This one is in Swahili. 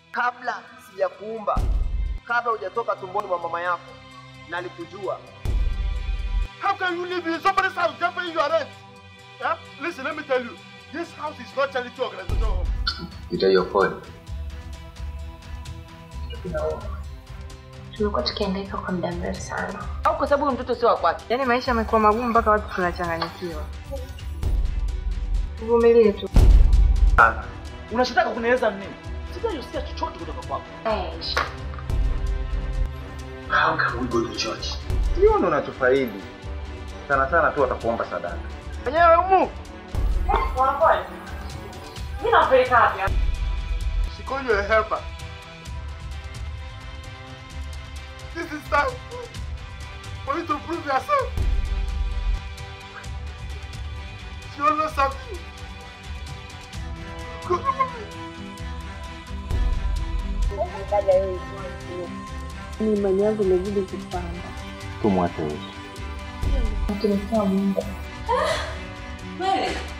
kabla sijakuumba, kabla hujatoka tumboni mwa mama yako, nalikujua. How can you live in somebody's house just paying your rent? Yeah? Listen, let me tell you, this house is not charity organization. Itahiyo pole. Tumekuwa tukihangaika kwa muda mrefu sana. au kwa sababu huyu mtoto sio wa kwake. Yaani maisha yamekuwa magumu mpaka watu tunachanganyikiwa. Tuvumilie tu. Unachotaka kunieleza nini? Sijasikia chochote kutoka kwako. Eish. How can we go to church? Hiyo ndo unachofaidi sana sana tu watakuomba sadaka. Wenyewe humu Mimi napeleka wapi? She call you a helper. This is time for you to prove yourself. She always serve you. Good woman. Imani yangu imezidi kupanda. Tumwache Yesu. Mtumikia Mungu. Kweli?